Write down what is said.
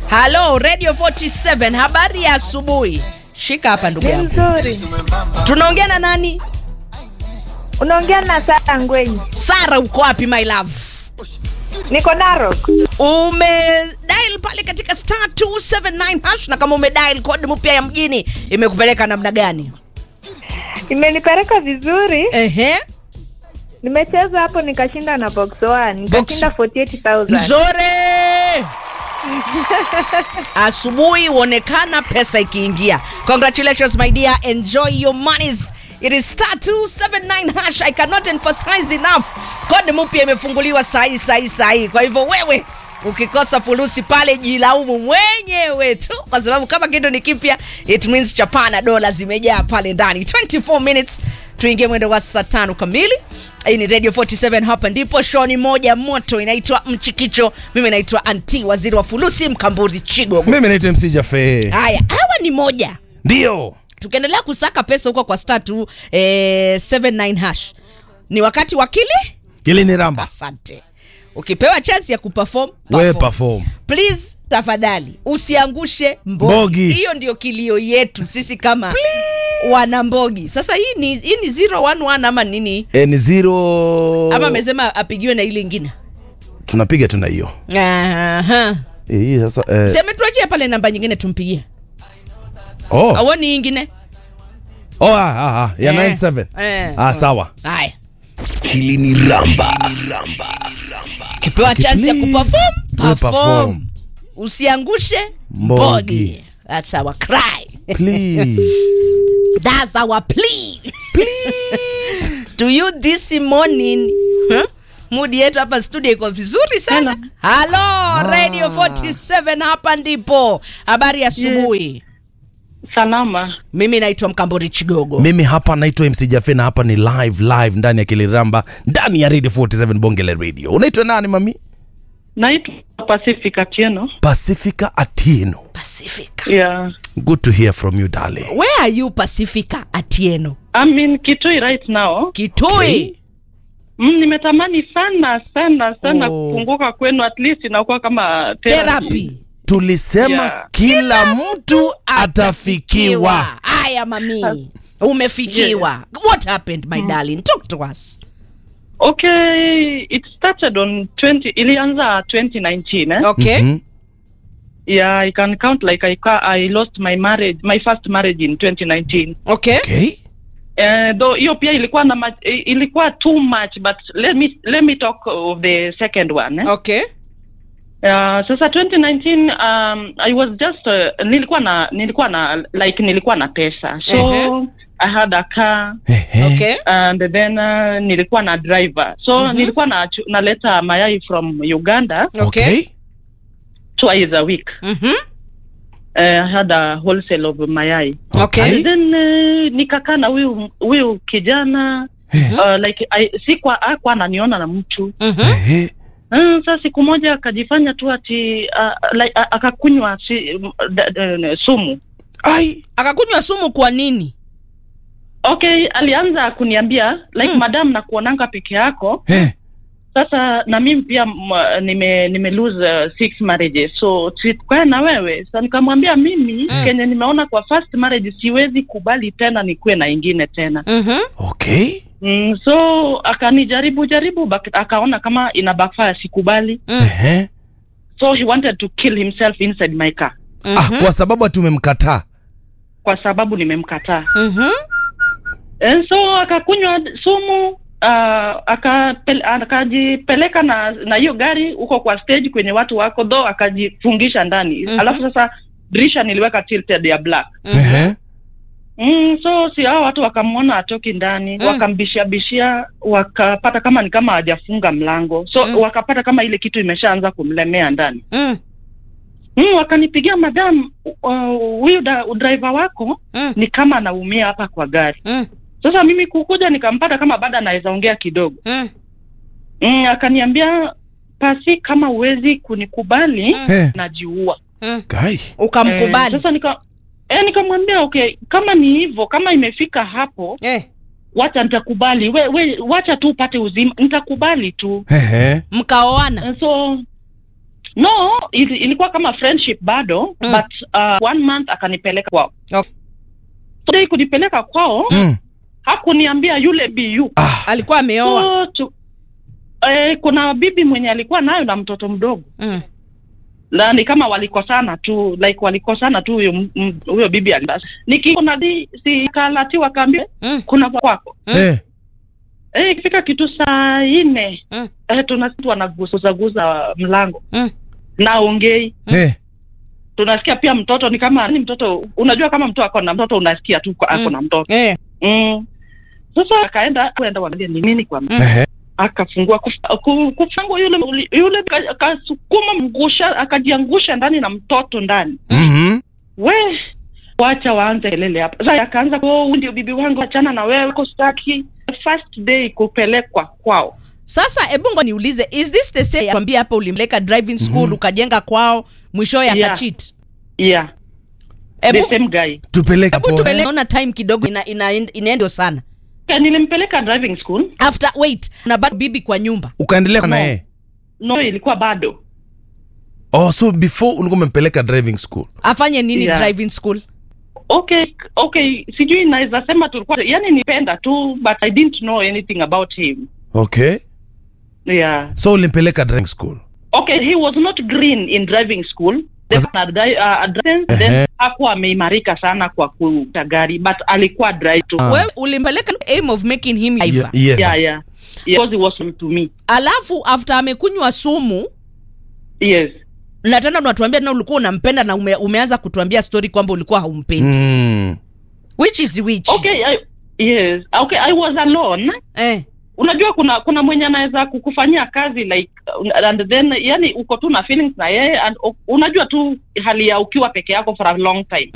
halo radio 47 habari ya asubuhi shika hapa ndugu Ni yangu mzuri. tunaongea na nani Unaongea na Sara Ngwenyi. sara uko wapi my love Niko Narok. umedial pale katika star 279 hash na kama umedial code mpya ya mjini imekupeleka namna gani Imenipeleka vizuri. ehe Nimecheza hapo nikashinda na box 1. Nikashinda 48000. nzore asubuhi huonekana pesa ikiingia congratulations my dear enjoy your monies it is star 279 hash i cannot emphasize enough kode mpya imefunguliwa sahii sahii sahii kwa hivyo wewe ukikosa fulusi pale jilaumu mwenyewe tu kwa sababu kama kitu ni kipya it means chapana dola zimejaa pale ndani 24 minutes tuingie mwendo wa saa tano kamili hii ni radio 47 hapa ndipo shoni moja moto inaitwa mchikicho mimi naitwa anti waziri wa fulusi mkamburi chigogo mimi naitwa mc jafe haya hawa ni moja ndio tukiendelea kusaka pesa huko kwa star tu eh, 79 hash ni wakati wa kile ili ni ramba asante ukipewa chance ya kuperform we perform. perform please tafadhali usiangushe Mbogi. mbogi hiyo ndio kilio yetu sisi kama wana mbogi sasa hii ni hii ni 011 ama nini e, ni zero ama amesema apigiwe na ile ingine tunapiga tuna hiyo Aha. Eh, hii sasa eh, si ametuachia pale namba nyingine tumpigie oh. awoni ingine Oh, ah, ah, ah, ya Eh, 97 eh. ah, sawa haya Hili ni Ramba. ukipewa chance ya please, kuperform we perform perform. usiangushe Mbogi. mbogi that's our cry please that's our plea to you this morning huh? mudi yetu hapa studio iko vizuri sana halo radio 47 hapa ndipo habari ya asubuhi Salama. mimi naitwa mkambori chigogo mimi hapa naitwa mc jafe na hapa ni live live ndani ya kiliramba ndani ya radio 47 bongele radio unaitwa nani mami Naitwa Pacific Atieno. pacifica atieno pacifica Yeah. good to hear from you darling where are you pacifica atieno I'm in Kitui right now. kitui Mm, nimetamani sana sana sana Oh. kufunguka kwenu at least inakuwa kama therapy. therapy tulisema Yeah. kila mtu atafikiwa haya mami umefikiwa what happened my darling talk to us Okay, it started on 20 ilianza 2019 eh? okay Mhm. Yeah, I can count like I ca- I lost my marriage, my first marriage in 2019. okay okay Uh, though hiyo pia ilikuwa na ma- ilikuwa too much but let me let me talk of the second one eh? okay Uh, sasa 2019 um, I was just uh, nilikuwa na nilikuwa na like nilikuwa na pesa so Ehe. I had a car Ehe. okay and then uh, nilikuwa na driver so Mhm. nilikuwa na naleta mayai from Uganda okay twice a week mhm uh, I had a wholesale of mayai okay and then uh, nikakaa na huyu huyu kijana uh, like I, si kwa akwa ananiona na mtu mhm Ehe. Mm, sasa siku moja akajifanya tu ati uh, like, uh, akakunywa si, um, da, da, sumu ai akakunywa sumu kwa nini okay alianza kuniambia like Mm. madam na kuonanga peke yako Eh. sasa na mimi pia m- nime nime lose uh, six marriages so sikukaa na wewe sasa nikamwambia mimi Mm. kenye nimeona kwa first marriage siwezi kubali tena nikuwe na ingine tena mhm okay mm, so akanijaribu jaribu bak- akaona kama ina backfire sikubali Mm. Ehe. so he wanted to kill himself inside my car ah, kwa sababu ati umemkataa kwa sababu nimemkataa mhm Eh, so akakunywa sumu uh, akapel- akajipeleka na na hiyo gari huko kwa stage kwenye watu wako tho akajifungisha ndani Mhm. alafu sasa dirisha niliweka tilted ya black Ehe. mm, so si hao watu wakamwona atoki ndani Mm. wakambishia bishia wakapata kama ni kama hajafunga mlango so Mm. wakapata kama ile kitu imeshaanza kumlemea ndani mm mm, wakanipigia madam uh, huyu da- driver wako mm ni kama anaumia hapa kwa gari mm sasa mimi kukuja nikampata kama bado anaweza ongea kidogo mm mm, akaniambia pasi kama uwezi kunikubali Mm. Eh. najiua mm Guy. eh, ukamkubali sasa nika eh, nikamwambia okay kama ni hivyo kama imefika hapo eh wacha nitakubali we, we wacha tu upate uzima nitakubali tu Ehe. mkaoana Eh, so no ili, ilikuwa kama friendship bado Mm. but uh, one month akanipeleka kwao Okay. so dai kunipeleka kwao Mm. hakuniambia yule bu alikuwa ameoa so, tu, eh, kuna bibi mwenye alikuwa nayo na mtoto mdogo mm. na ni kama walikosana tu like walikosana tu huyo m- m- huyo bibi alibasi nikikona di si kalatiwa kaambia Mm. kuna kwako Mm. Eh. eh ikifika kitu saa nne Mm. eh, tunasikia wanaguzaguza mlango Mm. na ongei Eh. tunasikia pia mtoto ni kama ni mtoto unajua kama mtu ako na mtoto unasikia tu kwa- ako Mm. na mtoto eh. mm. sasa akaenda kuenda wanaambia ni nini kwa Mm. Ehe. akafungua kuf- ku- kufungua yule yule aka- akasukuma mgusha akajiangusha ndani na mtoto ndani Mhm. we wacha waanze kelele hapa sasa akaanza oh, huyu ndio bibi wangu achana na wewe ko staki first day kupelekwa kwao sasa ebungo niulize is this the same kwambia hapa ulimpeleka driving school ukajenga kwao mwishowe Yeah. akachit yeah the ebu same guy tupeleke hebu poa. tueleona time kidogo ina, ina, inaendo sana Okay, nilimpeleka driving school after wait na bado bibi kwa nyumba ukaendelea na No. yeye no ilikuwa bado oh so before ulikuwa umempeleka driving school afanye nini Yeah. driving school okay okay sijui naweza sema tulikuwa yani nipenda tu but i didn't know anything about him okay yeah so ulimpeleka driving school okay he was not green in driving school Then Kaza- ana dri- uh, a license, Ehe. then hakuwa ameimarika sana kwa kuta gari but alikuwa drive tu Ah. wewe ulimpeleka aim of making him Ye- driver yeah. yeah yeah because he was to me alafu after amekunywa sumu yes na tena unatuambia tena ulikuwa unampenda na ume, umeanza kutuambia story kwamba ulikuwa haumpendi Mm. which is which okay I, yes okay i was alone eh. unajua kuna kuna mwenye anaweza kukufanyia kazi like uh, and then yani uko tu na feelings na yeye and u- unajua tu hali ya ukiwa peke yako for a long time